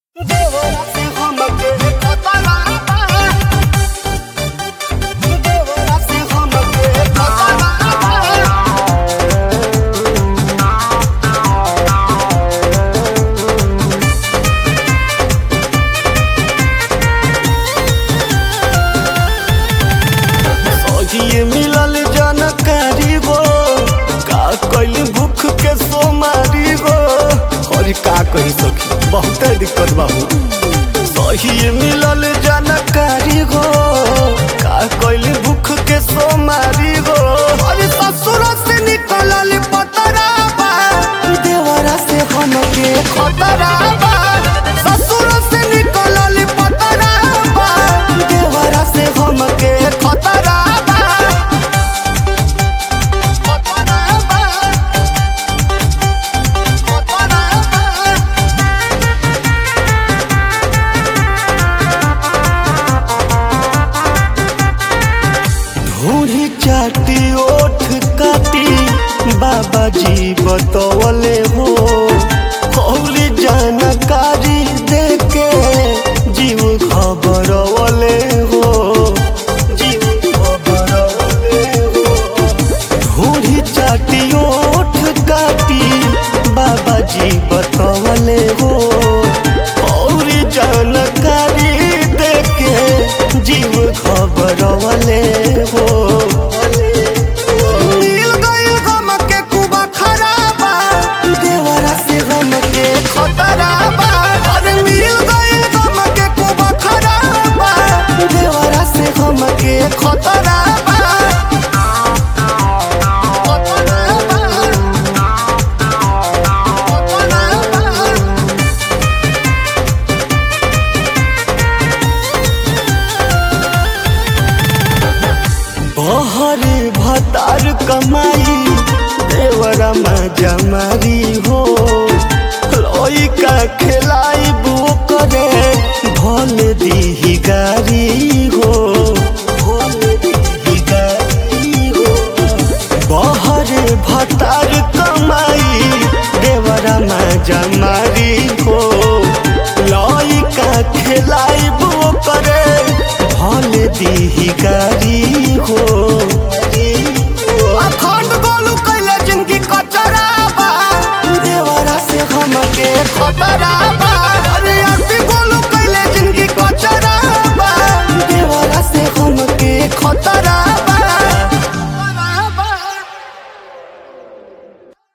सहिए मिलल जानकारी गो का कैली भूख के सोमारी गो और का कही सखी बहुत दिक्कत बाबू सहिए मिलल जानकारी गो का कैली भूख के सोमारी गो अरे ससुर से निकलल पतराबा देवरा से हमके खतराबा ससुर से निकलल पतराबा देवरा से हमके खतराबा खतराबा खतराबा ढूढ़ी चाटी ओठ काटी बाबा जी बतौले हो कौली जानकारी देके जीव खबरवले हो जीव खबरवले हो ढूढ़ी चाटी ओठ काटी बाबा जी बतौले हो और जानकारी देके जीव खबरवले हो मिल गइल गम के कुबा खराबा देवरा से गम के खतराबा अरे मिल गइल गम के कुबा खराबा देवरा से गम के खतराबा खतराबा खतराबा बहरे भतार कमाई देवरा में जमारी हो लइका खेलाई बो करे भल दीही गारी हो भल दीही गारी हो बहरे भतार कमाई देवरा में जमारी हो लइका खेलाई बो करे भल दीही गारी हो अखंड गोलू कैले जिनकी कचराबा देवरा से हमके खतरा